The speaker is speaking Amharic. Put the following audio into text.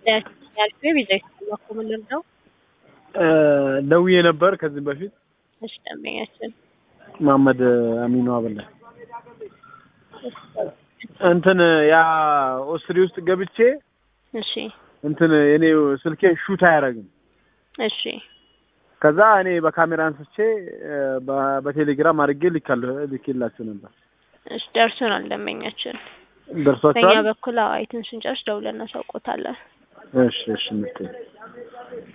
ያልኩ የቪዛ የተላኩ ምንድን ነው? ደውዬ ነበር ከዚህ በፊት እሺ ደንበኛችን መሀመድ አሚኑ አበላ እንትን ያ ኦስትሪ ውስጥ ገብቼ እሺ እንትን እኔ ስልኬ ሹት አያደርግም። እሺ ከዛ እኔ በካሜራ አንስቼ በ- በቴሌግራም አድርጌ ልካለሁ ልኬላችሁ ነበር። እሺ ደርሶናል ደንበኛችን። በእኛ ደርሷችኋል? በኩል አዎ አይተን ስንጨርስ ደውለን እናሳውቆታለን። እሺ እሺ ምጤ